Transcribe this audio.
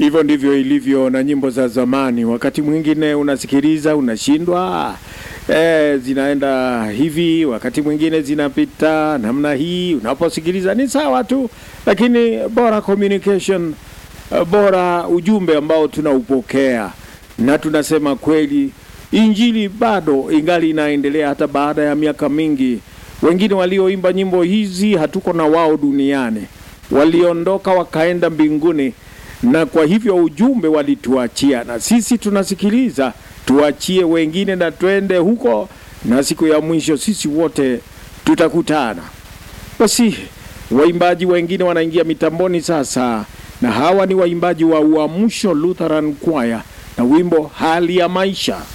Hivyo ndivyo ilivyo na nyimbo za zamani. Wakati mwingine unasikiliza unashindwa, eh, zinaenda hivi, wakati mwingine zinapita namna hii. Unaposikiliza ni sawa tu, lakini bora communication, eh, bora ujumbe ambao tunaupokea na tunasema kweli, injili bado ingali inaendelea hata baada ya miaka mingi. Wengine walioimba nyimbo hizi hatuko na wao duniani, waliondoka wakaenda mbinguni na kwa hivyo ujumbe walituachia, na sisi tunasikiliza, tuachie wengine na twende huko, na siku ya mwisho sisi wote tutakutana. Basi waimbaji wengine wanaingia mitamboni sasa, na hawa ni waimbaji wa Uamsho Lutheran Choir na wimbo hali ya maisha.